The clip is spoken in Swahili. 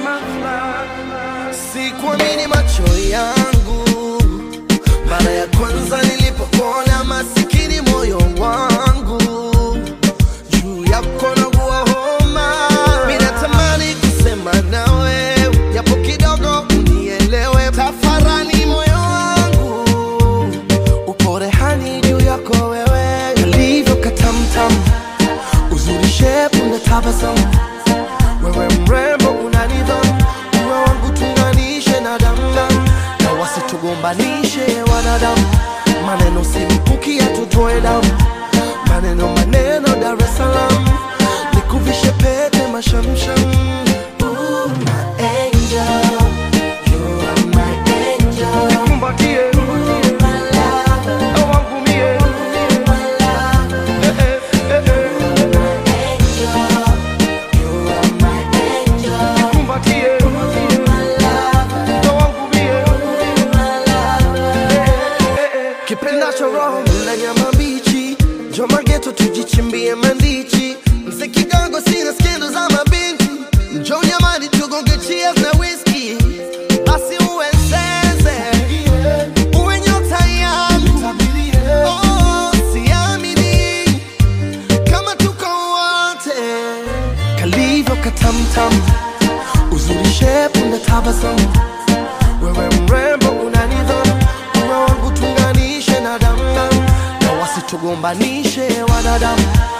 Sikuamini macho yangu mara ya kwanza nilipokuona, masikini moyo wangu juu yako naugua homa. Mimi natamani kusema nawe japo kidogo unielewe, tafarani moyo wangu upo rehani juu yako wewe, kalivyo katamtam, uzuri shepu na tabasamu, wewe mrembo una nidhamu, uwe wangu tunganishe na damdam, na wasitugombanishe wanadamu, maneno si mkuki yatutoe damu, maneno maneno Dar es Salaam, nikuvishe pete mashamsham. Ooh, my angel, you are my angel. Nikumbatie, My lover, na wangu mie. my lover. Eh, eh, eh, eh. Nikumbatie, na wangu mie. Eh, eh. kipendacho roho na nyama mbichi njoma geto tujichimbie mandichi mse kidogo sina skendo za mabinti njo nyamani tugonge cheers na whisky basi uwe sense uwe nyota yangu oh, siamini kama tuko wote kalivyo katamtam uzuri shepu na tabasamu wewe mrembo una nidhamu, uwe wangu tunganishe na damdam, na wasitugombanishe wanadamu,